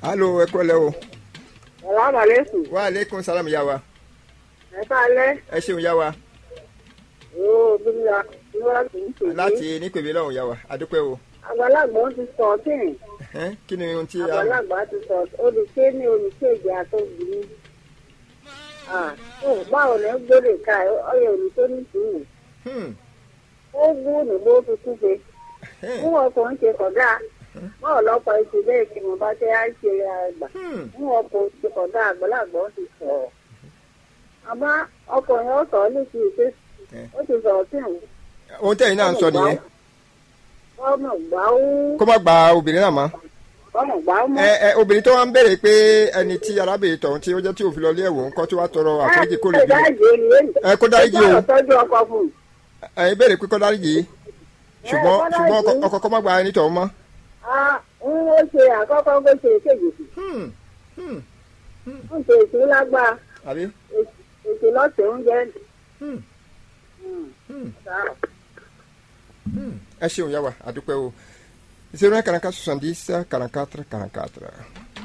alo ẹ kọ́ lẹ́ o Salaam alaikum. wa aleykum salam ya wa Ẹ káalẹ́. ẹ ṣeun ya wa Ooo bí mi ra bí wọ́n ti ń pè é. láti nípèbí lọ́hùn ya wa adúpẹ́ o Àgbàlagbà ó ti sọ ọ́tìn. Ẹn, kí ni ohun tí a Àgbàlagbà ti sọ olùké ní olùkéde àtọ́bìnrin. Báwo ni ó gbélé ká ọyọ olùkó ní sùúrù? Hmm, Ó gún ní bó fi kú pe. ẹn, Fún ọkùnrin ṣe kọ̀dá. Báwo lọ́pọ̀ ètò bẹ́ẹ̀ kí mo bá tẹ́ á ṣe àgbà? hmm, Fún ọkùnrin ṣe kọ̀dá àgbàlagbà ó ti sọ̀rọ̀. Àmọ́ ọkùnrin ó sọ ọ́ létí ìpè. Eh. Ó ti sọ̀rọ̀ sí ìwọ̀n. ohun tẹ̀yin náà ń sọ nìyẹn ọmọ gbà ó kó má gba obìnrin náà mọ́ ọmọ gbà ó mọ ẹ ẹ obìnrin tó wá ń béèrè pé ẹni tí arábìnrin tọ̀hún tí ó jẹ́ tí òfin lọ ilé ẹ̀wọ̀n ńkọ́ tí wàá tọrọ àforíjì kó lè bí Ẹ, kó dáríjì o. tọ́jú ọkọ fún un. ẹ̀yin béèrè pé kó dáríjì ṣùgbọ́n kó ṣùgbọ́n dáríjì. ọkọ kó má gba ẹni tọ̀hún mọ́. Ah, ń ó ṣe àkọ́kọ́ bó ṣe kejì sí Hmm, hmm, ń ṣe èsì lágbá àbí èsì lọ́sẹ̀ oúnjẹ. Hmm, Hmm. hmm, Ah, hmm. ẹ ṣeun yá wa àdúpẹ́ o zero un quarante quatre soixante dix quarante quatre quarante quatre.